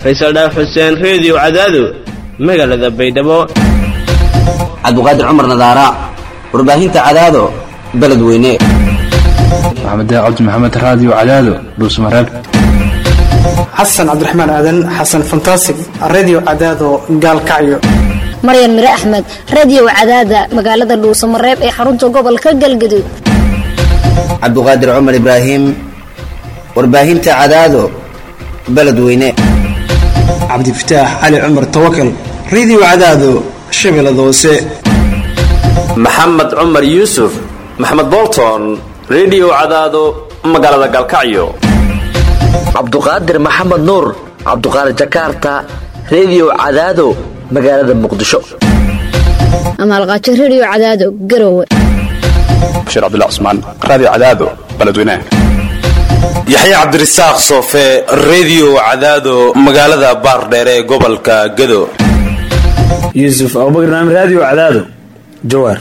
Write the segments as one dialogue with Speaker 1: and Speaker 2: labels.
Speaker 1: faysal dhaar xuseen reediyo cadaado magaalada baydhabo
Speaker 2: cabdiqaadir cumar nadaara warbaahinta cadaado beledweyne
Speaker 3: maxamed cabdi maxamed raadiyo cadaado dhuusmareeb
Speaker 4: xasan cabdiraxmaan aadan xasan fantasig redio cadaado gaalkacyo
Speaker 5: maryan mire axmed reediyo cadaada magaalada dhuusamareeb ee xarunta gobolka galgaduud
Speaker 2: cabdiqaadir cumar ibraahim warbaahinta cadaado beledweyne
Speaker 4: cabdifataax cali cumar tawakal redio cadaado shabeellada hoose
Speaker 6: maxamed cumar yuusuf maxamed bolton redio cadaado magaalada galkacyo
Speaker 7: cabduqaadir maxamed nuur cabduqaadir jakarta reediyo cadaado magaalada muqdisho
Speaker 5: amaalqaajo reediyo cadaado garowe
Speaker 3: bashiir cabdilla cusmaan raadiyo cadaado beledweynaha
Speaker 8: yaxya cabdirasaaq soofe reediyo cadaado magaalada baardheere ee gobolka gado
Speaker 9: yuusuf abubakar naam raadiyo cadaado jawaar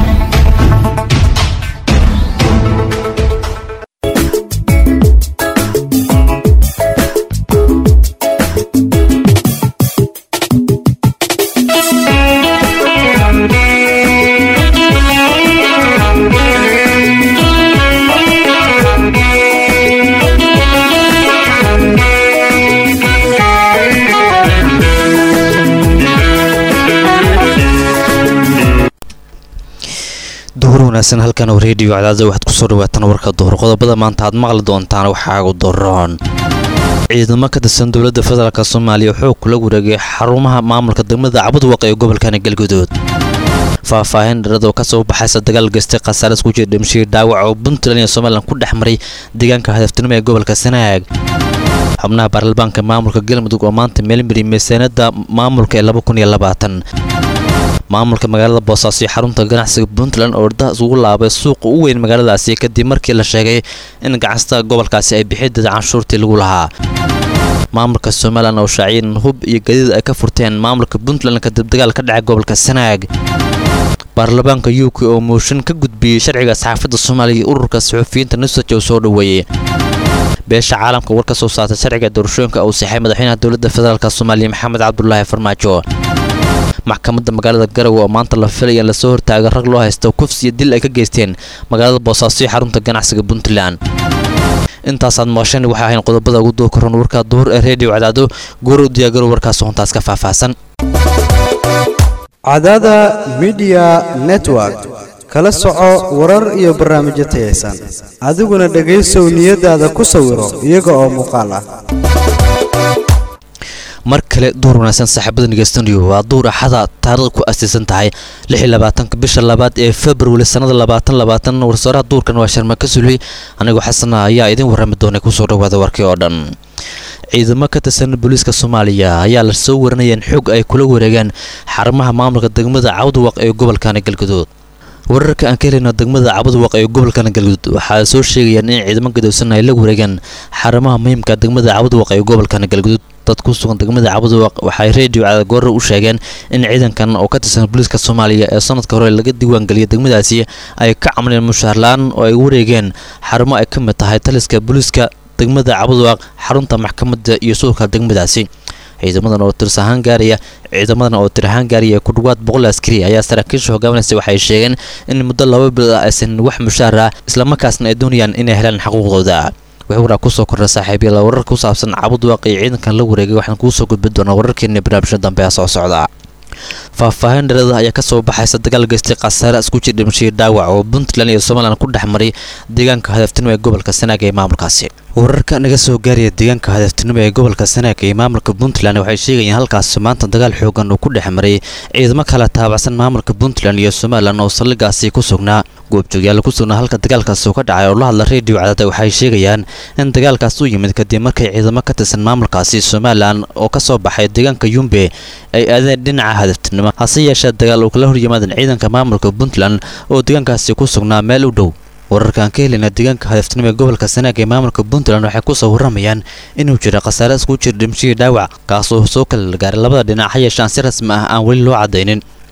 Speaker 10: duhur wanaagsan halkan oo reediyo cadaada waxaad kusoo dhawaataan warka duhur qodobada maanta aad maqli doontaan waxaagu daroon ciidamo ka tirsan dowladda federaalk soomaaliya xoog kula wareegay xarumaha maamulka degmada cabudwaq ee gobolkani galguduud faahfaahin dharada oo kasoo baxaysa dagaal geystay khasaare isku jira dhimashii dhaawac oo puntland iyo somalilan ku dhex maray deegaanka hadaftinimo ee gobolka sanaag xubnaha baarlamaanka maamulka galmudug oo maanta meelmari miisaanada maamulka ee maamulka magaalada boosaaso iyo xarunta ganacsiga puntland oo ordaha isugu laabay suuqa u weyn magaaladaasi kadib markii la sheegay in ganacsatada gobolkaasi ay bixideeda canshuurtii lagu lahaa maamulka somalilan oo shaaciyan hub iyo gadiid ay ka furteen maamulka puntland kadib dagaal ka dhacay gobolka sanaag baarlamaanka u k oo mooshin ka gudbiyey sharciga saxaafadda soomaaliya iyo ururka saxuufiyiinta nusaj oo soo dhoweeyey beesha caalamka war ka soo saartay sharciga doorashooyinka uu saxay madaxweynaha dowladda federaalk soomaaliya maxamed cabdulaahi farmaajo maxkamadda magaalada garowe oo maanta la filaya in lasoo hortaaga rag loo haysto kufs iyo dil ay ka geysteen magaalada boosaaso iyo xarunta ganacsiga puntland intaasaad mooshan waxay ahayn qodobada ugu duu koran warka duhur ee reediyo cadaado goor u diyaagaro warkaas hontaas ka faahfaahsan
Speaker 11: cadaada midiya network kala soco warar iyo barnaamijyo tayaysan adiguna dhegaysow niyadaada ku sawiro iyaga oo muuqaal ah
Speaker 10: mar kale duur wanaagsan saaxiibada ngeystaniyo waa duur axada taarikhda ku astiisan tahay ka bisha labaad ee februari sannada warsaaraha duurkan waa sharma ka suley anigoo xasana ayaa idin warrami doonay kusoo dhawaada warkii oo dhan ciidamo ka tirsan booliiska soomaaliya ayaa la soo warinaya in xoog ay kula wareegaan xarumaha maamulka degmada cabdwaq ee gobolkani galguduud wararka aan ka helayno degmada cabudwaq ee gobolkan galguduud waxaa soo sheegayaan in ciidamo gadowsan ay la wareegaan xarumaha muhiimka degmada cabudwaq ee gobolkan galguduud dad ku sugan degmada cabudwaq waxay reediyo cadagoorre u sheegeen in ciidankan oo ka tirsan booliiska soomaaliya ee sanadka hore laga diiwaangeliyay degmadaasi ay ka camleen mushaarla-aan oo ay wareegeen xarumo ay ka mid tahay taliska booliiska degmada cabudwaq xarunta maxkamadda iyo suulka degmadaasi ciidamadan oo tirs ahaan gaaraya ciidamadan oo tir ahaan gaaraya ku dhawaad boqol askari ayaa saraakiisha hogaaminaysa waxay sheegeen in muddo laba bilood ah aysan wax mushaar ah islamarkaasna ay doonayaan inay helaan xuquuqdooda wixii waraa kusoo kordha saaxiibyala warar ku saabsan cabudwaaq iyo ciidankan la wareegay waxaan kuusoo gudbin doonaa wararkeena barnaamijka dambe ee soo socda faahfaahin dharada ayaa kasoo baxaysa dagaal geystay khasaare isku jir dhimashii dhaawac oo puntland iyo somalilan ku dhex maray deegaanka hadaftinimo ee gobolka sanaag ee maamulkaasi wararka naga soo gaaraya deegaanka hadaftinimo ee gobolka sanaag ee maamulka puntland waxay sheegayeen halkaasi maanta dagaal xoogan uu ku dhex maray ciidamo kala taabacsan maamulka puntland iyo somalilan oo saldhigaasi ku sugnaa goobjoogyaal ku sugnaa halka dagaalkaasi uu ka dhacay oo la hadla reediyo cadaada waxay sheegayaan in dagaalkaas u yimid kadib markay ciidamo ka tirsan maamulkaasi somalilan oo ka soo baxay deegaanka yumbe ay aadeen dhinaca hadaftinimo hase yeeshee dagaal uu kala horyimaadeen ciidanka maamulka puntland oo deegaankaasi ku sugnaa meel u dhow wararkaan ka helina deegaanka hadaftinimo ee gobolka sanaag ee maamulka puntland waxay kusoo warramayaan inuu jira khasaare isku jir dhimashihii dhaawac kaasoo soo kala gaaray labada dhinac ha yeeshaan si rasmi ah aan weli loo cadaynin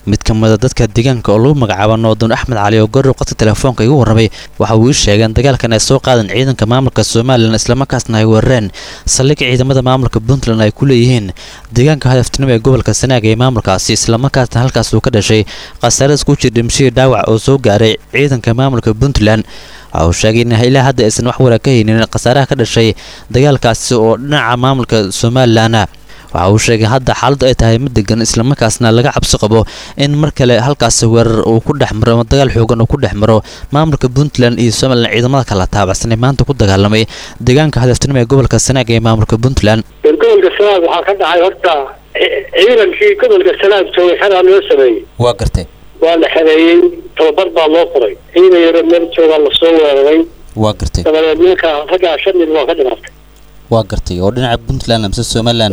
Speaker 10: mid ka mida dadka deegaanka oo lagu magacaabo noodan axmed cali oo gorow qadka telefoonka igu warramay waxa uu ii sheegeen dagaalkan ay soo qaadeen ciidanka maamulka somalilan islamarkaasna ay weerareen saldhig ciidamada maamulka puntland ay ku leeyihiin deegaanka hadaftinimo ee gobolka sanaag ee maamulkaasi islamarkaasna halkaas uu ka dhashay khasaare isku jir dhimashihii dhaawac oo soo gaaray ciidanka maamulka puntland waxa uu sheegay in ilaa hadda aysan wax wara ka haynin khasaaraha ka dhashay dagaalkaasi oo dhinaca maamulka somalilan waxa uu sheegay hadda xaaladdu ay tahay mid degan islamarkaasna laga cabsi qabo in mar kale halkaasi weerar uu ku dhex maro ama dagaal xoogan uu ku dhex maro maamulka puntland iyo somalilan ciidamada kala taabacsanay maanta ku dagaalamay deegaanka hadaftinimo ee gobolka sanaag ee maamulka puntland
Speaker 12: gobolka sanaag waxaa ka dhacay horta ciidankii gobolka sanaag joogay xeraa loo sameeyey
Speaker 10: waa gartay
Speaker 12: waa la xereeyey tababar baa loo qoray ciidan yaro meel joogaa lasoo weeraray
Speaker 10: waa gartay
Speaker 12: dabadeed ninka raggaa shan nin waa ka dhimatay
Speaker 10: waa gartay oo dhinaca puntland mise somalilan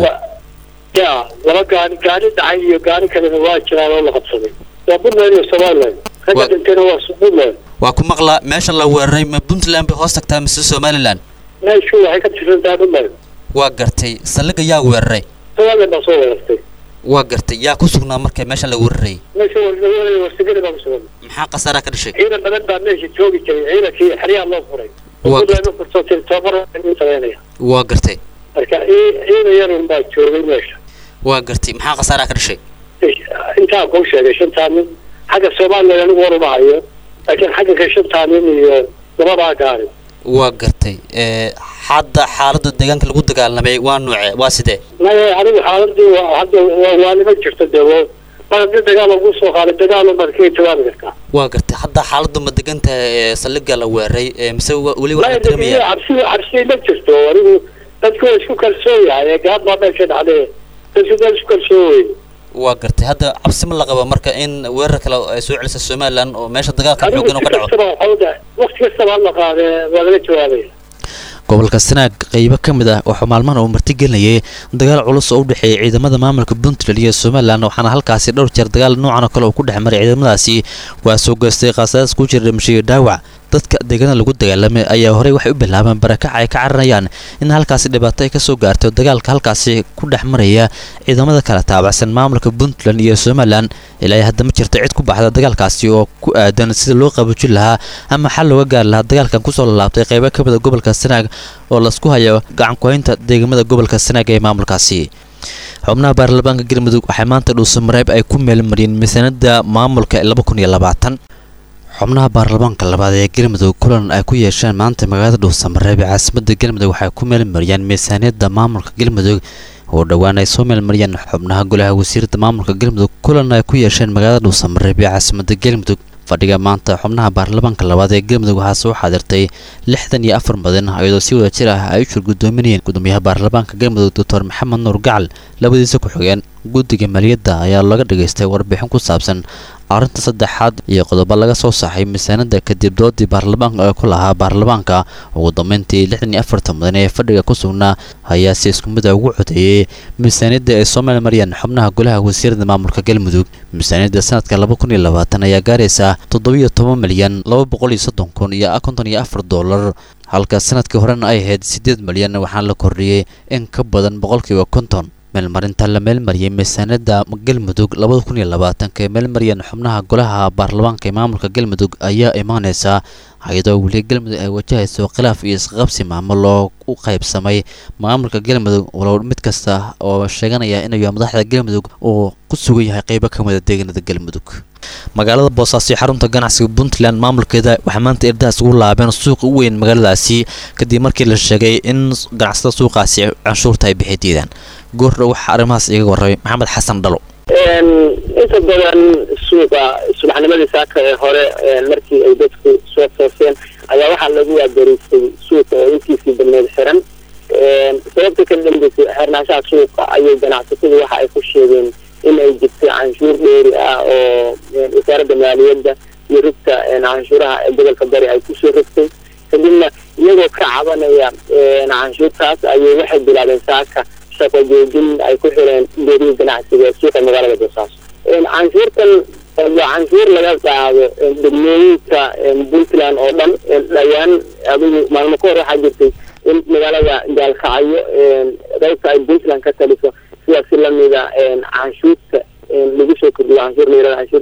Speaker 12: ya laba gaari gaari dhacay iyo gaari kalena waa jiraan oo la qabsaday waa puntland iyo somaliland ragga dhintayna waa puntland
Speaker 10: waa ku maqlaa meeshan la weeraray ma puntland bay hoos tagtaa mise somalilan
Speaker 12: meeshu waxay ka tirsantaa puntland
Speaker 10: waa gartay saldhiga yaa weeraray
Speaker 12: somaliland baa soo weerartay
Speaker 10: waa gartay yaa ku sugnaa marka meeshan la weerarayay
Speaker 12: meesha warsagalay warsigada baa ku sugan
Speaker 10: maxaa khasaara ka dhashay
Speaker 12: ciidan badan baa meesha joogi jiray ciidankii xeryaha loo furay puntland u furtoo tiri tababar u sameynaya
Speaker 10: waa gartay
Speaker 12: marka ciidan yarun baa joogay meesha
Speaker 10: waa gartay maxaa khasaaraha ka dhashay
Speaker 12: intaa kuu sheegay shantaa nin xagga somaliland anigu waruma hayo laakiin xagga ka shantaa nin iyo labadaa gaari
Speaker 10: waa gartay hadda xaaladda deegaanka lagu dagaalamay waa nuuce waa sidee
Speaker 12: maya anigu xaaladii hadda waa nima jirto dee mar haddii dagaal lagu soo qaaday dagaal baad kaga jawaabi kartaa
Speaker 10: waa gartay hadda xaaladdu ma degan tahay saldhiga la weeraray mise weli waxaa dareemaya
Speaker 12: cabsi cabsi ma jirto anigu dadku waa isku kalsoon yahay gaad baa meesha dhacday dadku waa isku kalsoon wey
Speaker 10: waa gartay hadda cabsi ma la qaba marka in weerar kale ay soo celisa somaliland oo meesha dagaalka xoogan oo ka dhaco
Speaker 12: waqti kastaba hala qaade waa laga jawaabaya
Speaker 10: gobolka sanaag qeybo ka mid ah waxaa maalmahan uu martigelinayay dagaal culus oo u dhexeeyay ciidamada maamulka puntland iyo somalilan waxaana halkaasi dhowr jeer dagaal noocan oo kale uu ku dhex maray ciidamadaasi waa soo geystay khasaaraas ku jira dhimashiyo dhaawac dadka deegaanada lagu dagaalamay ayaa horey waxay u bilaabeen barakac ay ka caranayaan in halkaasi dhibaato ay ka soo gaartay dagaalka halkaasi ku dhex maraya ciidamada kala taabacsan maamulka puntland iyo somalilan ilaa hadda ma jirta cid ku baxda dagaalkaasi oo ku aadan sida loo qaboojin lahaa ama xal looga gaari lahaa dagaalkan kusoo lalaabtay qeybo ka mida gobolka sanaag oo lasku hayo gacan ku-haynta deegamada gobolka sanaag ee maamulkaasi xubnaha baarlamaanka galmudug waxay maanta dhuusamareeb ay ku meelmariyeen miisaanada maamulka laba kun iyo labaatan xubnaha baarlamaanka labaad ee galmudug kulan ay ku yeesheen maanta magaalada dhuusamareeb ee caasimada galmudug waxay ku meelmariyeen miisaaniyadda maamulka galmudug oo dhowaan ay soo meelmariyeen xubnaha golaha wasiirada maamulka galmudug kulan ay ku yeesheen magaalada dhuusamareeb ee caasimada galmudug fadhiga maanta xubnaha baarlamaanka labaad ee galmudug waxaa soo xaadirtay lixdan iyo afar mudan iyadoo si wada jir ah ay u shir gudoominayeen gudoomiyaha baarlamaanka galmudug doctor maxamed nuur gacal labadiisa ku-xigeen guddiga maaliyadda ayaa laga dhageystay warbixin ku saabsan arrinta saddexaad iyo qodobo laga soo saxay miisaanada kadib doodii baarlamaanka ee ku lahaa baarlamaanka ugu dambeyntii lixdan iyo afartan mudan ee fadhiga ku sugnaa ayaa si isku mid a ugu codeeyey miisaaniyadda ay soo meelmariyeen xubnaha golaha wasiirada maamulka galmudug miisaaniyadda sanadka laba kun iyo labaatan ayaa gaaraysa toddobiyo toban milyan laba boqol iyo soddon kun iyo konton iyo afar doolar halka sanadkii horena ay ahayd siddeed milyan waxaana la kordhiyey in ka badan boqolkiiba konton meelmarinta la meelmariyey miisaaniyadda galmudug labada kun iyo labaatanka ee meelmariyeen xubnaha golaha baarlamaanka ee maamulka galmudug ayaa imaaneysaa iyadoo weli galmudug ay wajahayso khilaaf iyo isqabsi maamul oo u qaybsamay maamulka galmudug walow mid kasta oo sheeganaya inuu madaxda galmudug uu ku sugan yahay qeybo ka mida deegaanada galmudug magaalada boosaaso xarunta ganacsiga puntland maamulkeeda waxaa maanta erdahaas ugu laabeen suuqa u weyn magaaladaasi kadib markii la sheegay in ganacsatada suuqaasi canshuurta ay bixi diidaan goordhow waxaa arrimahaas iga warramay maxamed xasan dhalo
Speaker 13: inta badan suuqa subaxnimadii saaka ee hore markii ay dadku soo tooseen ayaa waxaa lagu waabariistay suuqa oo intiisii badneed xiran sababta ka dambeysay xirnaanshaha suuqa ayay ganacsatadu waxa ay ku sheegeen in ay jirtay canshuur dheeri ah oo wasaaradda maaliyadda iyo rugta canshuuraha ee gobolka bari ay kusoo rogtay kadibna iyagoo ka cabanaya canshuurtaas ayay waxay bilaabeen saaka shaqo joojin ay ku xireen geerihi ganacsiga ee suuqa magaalada boosaaso canshuurtan waa canshuur laga qaado degmooyinka puntland oo dhan dhawaan adigu maalmo ka hor waxaa jirtay in magaalada gaalkacyo qaybta ay puntland ka taliso sidaas si lamida canshuurta lagu soo kordhiyo canshuur layirahdo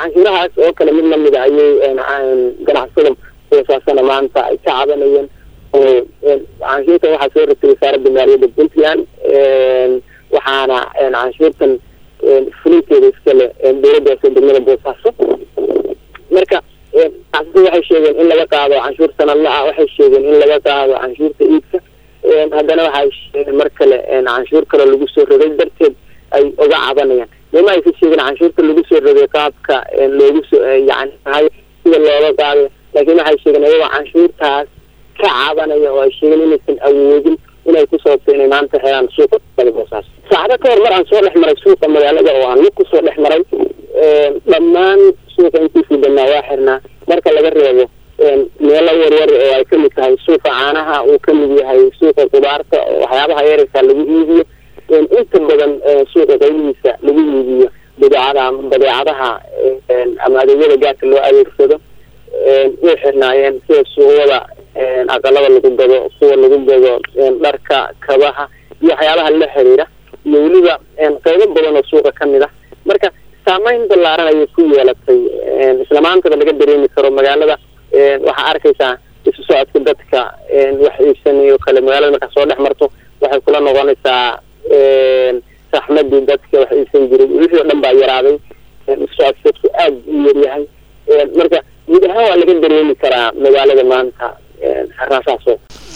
Speaker 13: canshuurahaas oo kale mid lamid a ayay ganacsada boosaasana maanta ay ka cabanayeen oo canshuurtan waxaa soo rogtay wasaaradda maaliyadda puntland waxaana canshuurtan fulinteeda iskale dowladdaas oo degmada boosaaso marka ganacsada waxay sheegeen in laga qaado canshuur sanadla ah waxay sheegeen in laga qaado canshuurta iibka haddana waxay sheegeen mar kale canshuur kale lagu soo rogay darteed ay uga cabanayaan nima aysa sheegeen canshuurta lagu soo rogay qaabka loogu soo yani tahay sida looga qaaday laakiin waxay sheegeen iyagoo canshuurtaas ka cabanaya oo ay sheegeen inaysan awoodin inay ku sababto inay maanta helaan suuqa boosaaso saacado ka hor mar aan soo dhex maray suuqa magaalada oo aan lug kusoo dhex maray dhammaan suuqa intiisii dhanaa waa xirnaa marka laga reebo meelo yaryar oo ay kamid tahay suuqa caanaha uu kamid yahay suuqa qudaarta oo waxyaabaha yararka lagu iibiyo inta badan suuqa qaybihiisa lagu iibiyo badeecada badeecadaha ama adeegyada gaarka loo adeegsado way xirnaayeen sida suuqyada aqalada lagu gado kuwa lagu gado dharka kabaha iyo waxyaabaha la xiriira iyo weliba qaybo badan oo suuqa kamid ah marka saameyn ballaaran ayay ku yeelatay isla maantaba laga dareemi karo magaalada waxaa arkaysaa isu socodka dadka wax iibsanayo kale magaalada markaa soo dhex marto waxay kula noqonaysaa saxmadii dadka wax iibsan jiray wixii o dhan baa yaraaday isu socodka dadku aada u yaryahay marka guud ahaan waa laga dareemi karaa magaalada maanta xaraasaasoo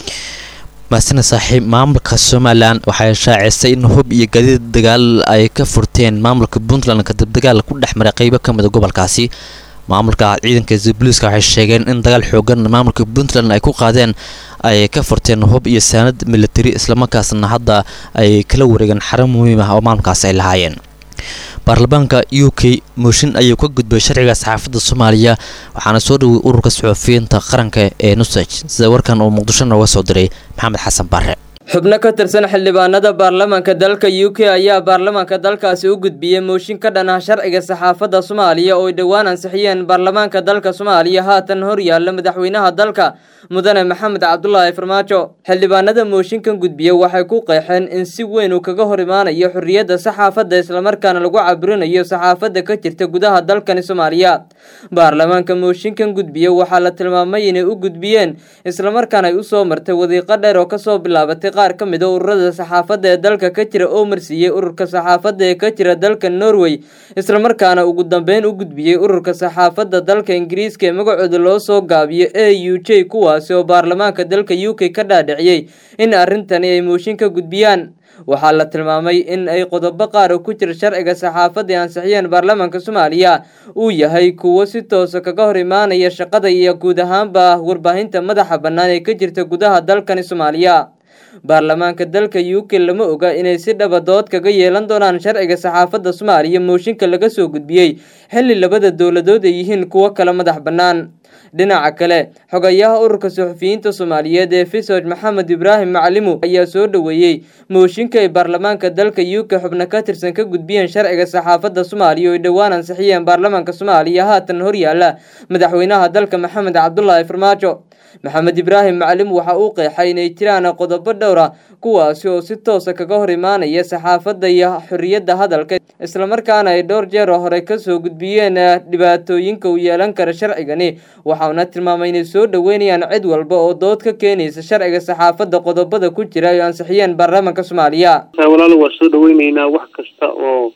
Speaker 10: maasina saaxiib maamulka somalilan waxay shaacisay in hub iyo gadiid dagaal ay ka furteen maamulka puntland kadib dagaal ku dhex maray qeybo ka mid a gobolkaasi maamulka ciidanka booliiska waxay sheegeen in dagaal xoogan maamulka puntland ay ku qaadeen ay ka furteen hub iyo saanad militari islamarkaasna hadda ay kala wareegeen xarun muhiim ah oo maamulkaasi ay lahaayeen baarlamaanka u k mooshin ayuu ka gudbay sharciga saxaafadda soomaaliya waxaana soo dhoway ururka suxufiyiinta qaranka ee nusaj sida warkan uu muqdisho nooga soo diray maxamed xasan bare
Speaker 14: xubno ka tirsan xildhibaanada baarlamaanka dalka u k ayaa baarlamaanka dalkaasi u gudbiyey mooshin ka dhan ah sharciga saxaafadda soomaaliya oo ay dhowaan ansixiyeen baarlamaanka dalka soomaaliya haatan hor yaalla madaxweynaha dalka mudane maxamed cabdulaahi farmaajo xildhibaanada mooshinkan gudbiya waxay ku qeexeen in si weyn uu kaga hor imaanayo xorriyadda saxaafadda islamarkaana lagu cabirinayo saxaafadda ka jirta gudaha dalkani soomaaliya baarlamaanka mooshinkan gudbiya waxaa la tilmaamay inay u gudbiyeen islamarkaana ay usoo martay wadiiqo dheer oo kasoo bilaabatay qaar ka mid a ururada saxaafadda ee dalka ka jira oo marsiiyey ururka saxaafadda ee ka jira dalka norway islamarkaana ugu dambeyn u gudbiyey ururka saxaafadda dalka ingiriiska ee magacooda loo soo gaabiyo a u j kuwaasi oo baarlamaanka dalka u k ka dhaadhiciyey in arrintani ay mooshin ka gudbiyaan waxaa la tilmaamay in ay qodobo qaar oo ku jira sharciga saxaafadda ay ansixiyeen baarlamaanka soomaaliya uu yahay kuwo si toosa kaga hor imaanaya shaqada iyo guud ahaanba warbaahinta madaxa bannaan ee ka jirta gudaha dalkani soomaaliya baarlamaanka dalka u k lama oga inay si dhaba dood kaga yeelan doonaan sharciga saxaafadda soomaaliya mooshinka laga soo gudbiyey xilli labada dowladood ay yihiin kuwo kala madax bannaan dhinaca kale xogayaha ururka suxufiyiinta soomaaliyeed ee fisoj maxamed ibraahim macalimu ayaa soo dhoweeyey mooshinka ay baarlamaanka dalka u k xubno ka tirsan ka gudbiyeen sharciga saxaafadda soomaaliya oo ay dhowaan ansixiyeen baarlamaanka soomaaliya haatan horyaala madaxweynaha dalka maxamed cabdulaahi farmaajo maxamed ibraahim macalim waxa uu qeexay inay jiraan qodobo dhowr ah kuwaasi oo si toosa kaga hor imaanaya saxaafadda iyo xorriyadda hadalka islamarkaana ay dhowr jeer hore kasoo gudbiyeen dhibaatooyinka uu yeelan kara sharcigani waxauna tilmaamay inay soo dhoweynayaan cid walba oo dood ka keenaysa sharciga saxaafadda qodobada ku jira ay ansixiyeen baarlamaanka soomaaliya
Speaker 15: walaalo waa soo dhaweyneynaa wax kasta oo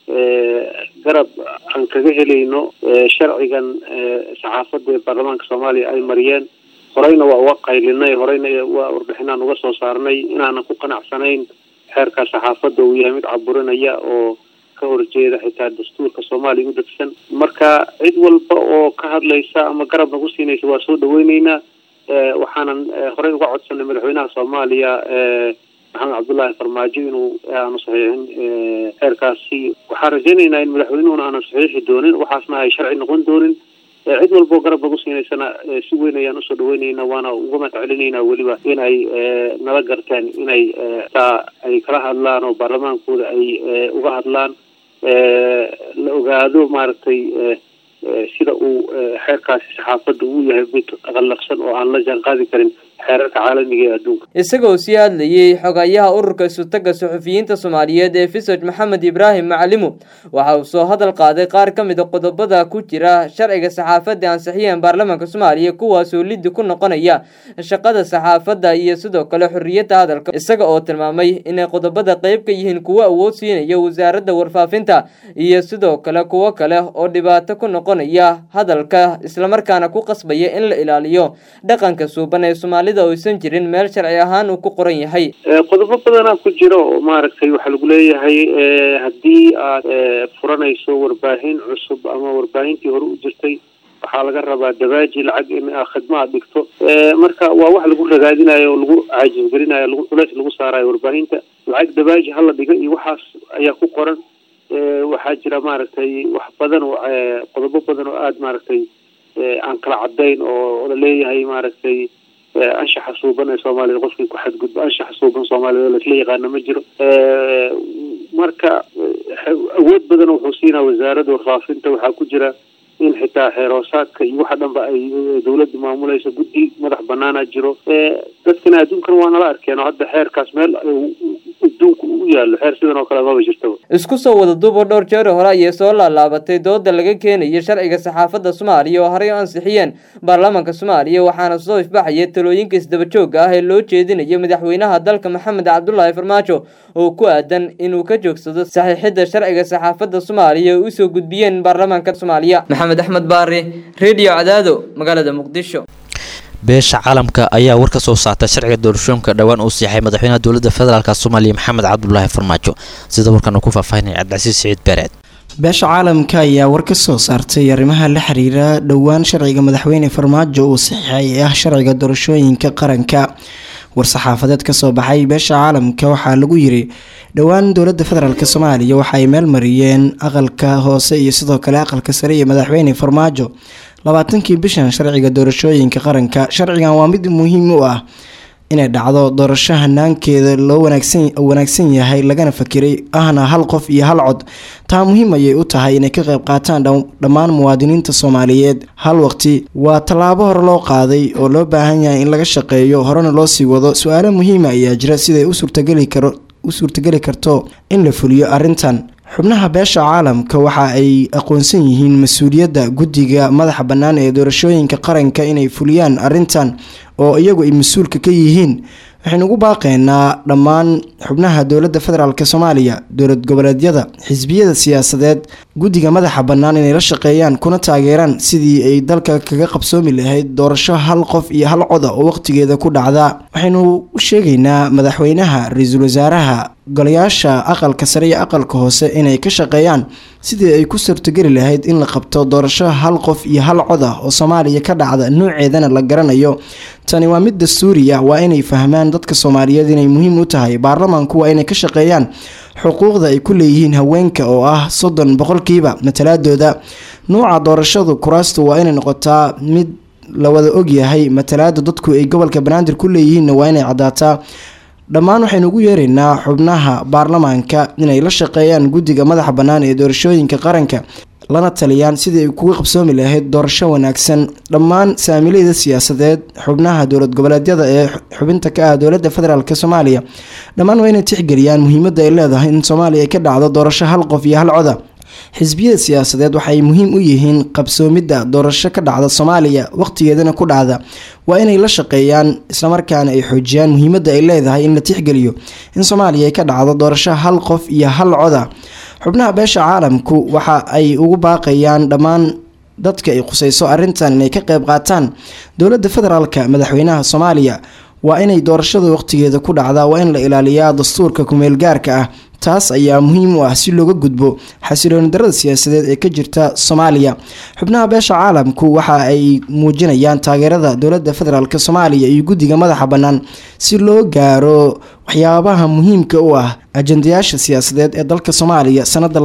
Speaker 15: garab aan kaga helayno sharcigan saxaafadda ee baarlamaanka soomaaliya ay mariyeen horeyna waa uga qaylinay horeyna waa warbixinaan uga soo saarnay inaanan ku qanacsanayn xeerka saxaafadda uu yahay mid caburinaya oo ka horjeeda xitaa dastuurka soomaaliya u degsan marka cid walba oo ka hadlaysa ama garab nagu siinaysa waa soo dhaweyneynaa waxaanan horey uga codsanay madaxweynaha soomaaliya maxamed cabdullaahi farmaajo inuu aanu saxiixin xeerkaasi waxaan rajaynaynaa in madaxweynuhuna aanan saxiixi doonin waxaasna ay sharci noqon doonin cid walboo garab nagu siinaysana si weyn ayaan usoo dhaweyneynaa waana uga mahad celinaynaa weliba inay nala garteen inay taa ay kala hadlaan oo baarlamaankooda ay uga hadlaan la ogaado maaragtay sida uu xeerkaasi saxaafadda uu yahay mid qallafsan oo aan la jaan qaadi karin xeerarka caalamiga ee adduunka
Speaker 14: isagoo sii hadlayey xogayaha ururka isutaga suxufiyiinta soomaaliyeed ee fisoj maxamed ibraahim macalimu waxa uu soo hadal qaaday qaar ka mid a qodobada ku jira sharciga saxaafadda ansixiyeen baarlamaanka soomaaliya kuwaasoo liddi ku noqonaya shaqada saxaafadda iyo sidoo kale xorriyadda hadalka isaga oo tilmaamay inay qodobada qayb ka yihiin kuwo awood siinaya wasaaradda warfaafinta iyo sidoo kale kuwo kale oo dhibaato ku noqonaya hadalka islamarkaana ku qasbaya in la ilaaliyo dhaqanka suuban ee soomaalida oo aysan jirin meel sharci ahaan uu ku qoran yahay
Speaker 15: qodobo badanaa ku jira oo maaragtay waxaa lagu leeyahay haddii aad furanayso warbaahin cusub ama warbaahintii hore u jirtay waxaa laga rabaa dabaaji lacag in khidma aad dhigto marka waa wax lagu ragaadinayo oo lagu caajisgelinayo lagu culays lagu saarayo warbaahinta lacag dabaaji hala dhiga iyo waxaas ayaa ku qoran waxaa jira maaragtay wax badan oo qodobo badan oo aada maaragtay aan kala cadayn oo laleeyahay maaragtay anshaxa suuban ee soomaalida qofkii ku xadgudbo anshaxa suuban soomaalida oo laisla yaqaano ma jiro marka awood badan wuxuu siinaa wasaaradda warfaafinta waxaa ku jira in xitaa xeeroosaadka iyo waxa dhanba ay dawladda maamulayso guddi madax banaana jiro dadkana adduunkan waa nala arkeen oo hadda xeerkaas meel adduunku u yaalo xeer sidan oo kale maba jirtaba
Speaker 14: isku soo wada duubo dhowr jeer hore ayay soo laalaabatay dooda laga keenaya sharciga saxaafadda soomaaliya oo horey u ansixiyeen baarlamaanka soomaaliya waxaana soo ifbaxaya talooyinka isdabajooga ah ee loo jeedinayo madaxweynaha dalka maxamed cabdulaahi farmaajo oo ku aadan inuu ka joogsado saxiixidda sharciga saxaafadda soomaaliya oo usoo gudbiyeen baarlamaanka soomaaliya maxamed axmed baari redio cadaado magaalada muqdisho
Speaker 10: beesha caalamka ayaa war ka soo saartay sharciga doorashooyinka dhowaan uu siixay madaxweynaha dowladda federaalk soomaaliya maxamed cabdulaahi farmaajo sida warkan uu ku faahfaahinaya cabdicasiis siciid beereed
Speaker 16: beesha caalamka ayaa war ka soo saartay arrimaha la xiriira dhowaan sharciga madaxweyne farmaajo uu saxiixay ee ah sharciga doorashooyinka qaranka war-saxaafadeed kasoo baxay beesha caalamka waxaa lagu yiri dhowaan dowladda federaalk soomaaliya waxa ay meel mariyeen aqalka hoose iyo sidoo kale aqalka sare iyo madaxweyne farmaajo labaatankii bishan sharciga doorashooyinka qaranka sharcigan waa mid muhiim u ah inay dhacdo doorasho hanaankeeda loo wanaagsan yahay lagana fakiray ahna hal qof iyo hal cod taa muhiim ayay u tahay inay ka qayb qaataan dhammaan muwaadiniinta soomaaliyeed hal waqti waa tallaabo hore loo qaaday oo loo baahan yahay in laga shaqeeyo horena loo sii wado su-aalo muhiima ayaa jira siday u suurtageli karto in la fuliyo arrintan xubnaha beesha caalamka waxa ay aqoonsan yihiin mas-uuliyadda guddiga madaxa bannaan ee doorashooyinka qaranka inay fuliyaan arrintan oo iyagu ay mas-uulka ka yihiin waxaynu ugu baaqeynaa dhammaan xubnaha dowladda federaalk soomaaliya dowlad goboleedyada xisbiyada siyaasadeed guddiga madaxa bannaan inay la shaqeeyaan kuna taageeraan sidii ay dalka kaga qabsoomi lahayd doorasho hal qof iyo hal coda oo waqtigeeda ku dhacda waxaynu u sheegaynaa madaxweynaha ra-iisul wasaaraha golayaasha aqalka sare iyo aqalka hoose inay ka shaqeeyaan sidii ay ku suurtogeli lahayd in la qabto doorasho hal qof iyo hal cod ah oo soomaaliya ka dhacda nooceedana la garanayo tani waa mid dastuuri ah waa inay fahmaan dadka soomaaliyeed inay muhiim u tahay baarlamaanku waa inay ka shaqeeyaan xuquuqda ay ku leeyihiin haweenka oo ah soddon boqolkiiba matalaadooda nuuca doorashadu kuraastu waa inay noqotaa mid la wada ogyahay matalaada dadku ay gobolka banaadir ku leeyihiinna waa inay caddaataa dhammaan waxaynu ugu yeeraynaa xubnaha baarlamaanka inay la shaqeeyaan guddiga madaxa bannaan ee doorashooyinka qaranka lana taliyaan sidii ay kuga qabsoomi lahayd doorasho wanaagsan dhammaan saamilayda siyaasadeed xubnaha dowlad goboleedyada ee xubinta ka ah dowladda federaalk soomaaliya dhammaan waa inay tixgeliyaan muhiimadda ay leedahay in soomaaliya ay ka dhacdo doorasho hal qof iyo hal coda xisbiyada siyaasadeed waxay muhiim u yihiin qabsoomidda doorasho ka dhacda soomaaliya waqtigeedana ku dhacda waa inay la shaqeeyaan islamarkaana ay xoojiyaan muhiimadda ay leedahay in la tixgeliyo in soomaaliya ay ka dhacdo doorasho hal qof iyo hal coda xubnaha beesha caalamku waxa ay ugu baaqayaan dhammaan dadka ay khuseyso arrintan inay ka qayb qaataan dowladda federaalka madaxweynaha soomaaliya waa inay doorashada waqtigeeda ku dhacdaa waa in la ilaaliyaa dastuurka kumeelgaarka ah taas ayaa muhiim u ah si looga gudbo xasilooni darada siyaasadeed ee ka jirta soomaaliya xubnaha beesha caalamku waxa ay muujinayaan taageerada dowladda federaalk soomaaliya iyo guddiga madaxa bannaan si loo gaaro waxyaabaha muhiimka u ah ajandayaasha siyaasadeed ee dalka soomaaliya sanada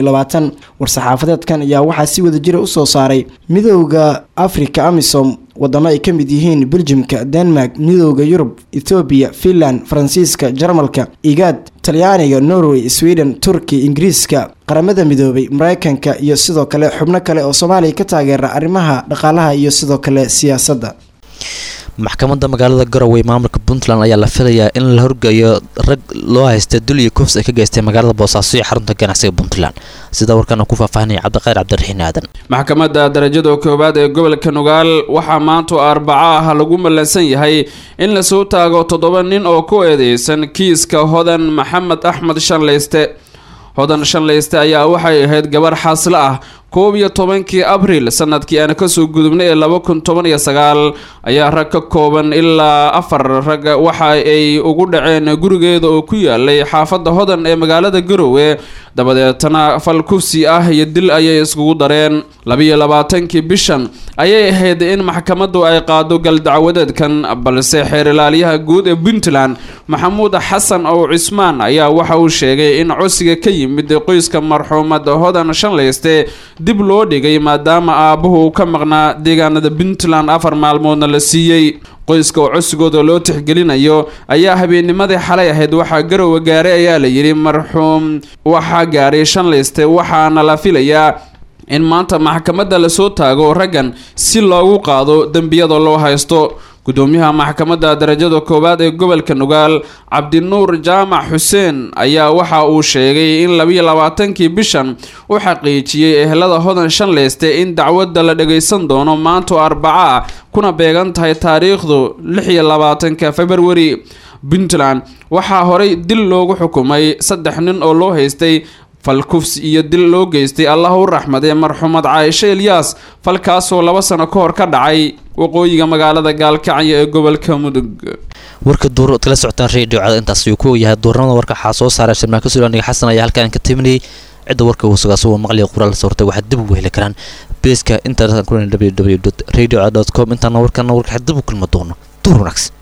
Speaker 16: war-saxaafadeedkan ayaa waxaa si wada jira usoo saaray midooda africa amisom wadamo ay ka mid yihiin beljimka denmark midooda yurub ethoobiya finland faransiiska jarmalka igaad talyaaniga norway sweden turki ingiriiska qaramada midoobay mareykanka iyo sidoo kale xubno kale oo soomaaliya ka taageera arrimaha dhaqaalaha iyo sidoo kale siyaasadda
Speaker 10: maxkamadda magaalada garowe maamulka puntland ayaa la filayaa in la horgeeyo rag loo haysta dul iyo kufs ay ka geystay magaalada boosaaso iyo xarunta ganacsiga puntland sida warkan ku faahfaahinaya cabdiqayr cabdiraxiin aadan
Speaker 17: maxkamadda darajada koowaad ee gobolka nugaal waxaa maanta arbaco ah lagu mallansan yahay in lasoo taago toddoba nin oo ku eedeysan kiiska hodan maxamed axmed shanleyste hodan shanleyste ayaa waxay ahayd gabar xaaslo ah koob iyo tobankii abriil sanadkii aan kasoo gudubnay ee laba kun toban iyo sagaal ayaa rag ka kooban ilaa afar rag waxa ay ugu dhaceen gurigeeda oo ku yaalay xaafadda hodan ee magaalada garowe dabadeetana fal kufsi ah iyo dil ayay iskugu dareen labiyo labaatankii bishan ayay ahayd in maxkamaddu ay qaado galdacwadeedkan balse xeer ilaaliyaha guud ee puntland maxamuud xasan ow cismaan ayaa waxa uu sheegay in codsiga ka yimid qoyska marxuumad hodan shanleyste dib loo dhigay maadaama aabbuhu ka maqnaa deegaanada puntland afar maalmoodna la siiyey qoyska oo codsigooda loo tixgelinayo ayaa habeennimadii xalay ahayd waxaa garowe gaaray ayaa la yidhi marxuum waxaa gaaray shanleyste waxaana la filayaa in maanta maxkamadda lasoo taago raggan si loogu qaado dembiyada loo haysto gudoomiyaha maxkamadda darajada koowaad ee gobolka nugaal cabdinuur jaamac xuseen ayaa waxa uu sheegay in labiyo labaatankii bishan u xaqiijiyey ehelada hodan shanleyste in dacwadda la dhagaysan doono maanto arbaca ah kuna beegan tahay taariikhdu lix iyo labaatanka februari puntland waxaa horey dil loogu xukumay saddex nin oo loo haystay falkufs iyo dil loo geystay allah u raxmadee marxuumad caaisho elyaas falkaasoo laba sano ka hor ka dhacay waqooyiga magaalada gaalkacyo ee gobolka mudug
Speaker 10: warka duur ood kala socotaan radio cad intaas ayuu ku yahay duurnimada warka waxaa soo saaray shirmaanka suulaaniga xasan ayaa halkaan ka timinayay cidda warka uu sugaa suwa maqliga qoraal soortay waxaad dib ugu heli karaan beeska internetka ku www radio com intaana warkana warka dib u kulma doono duur wanaagsan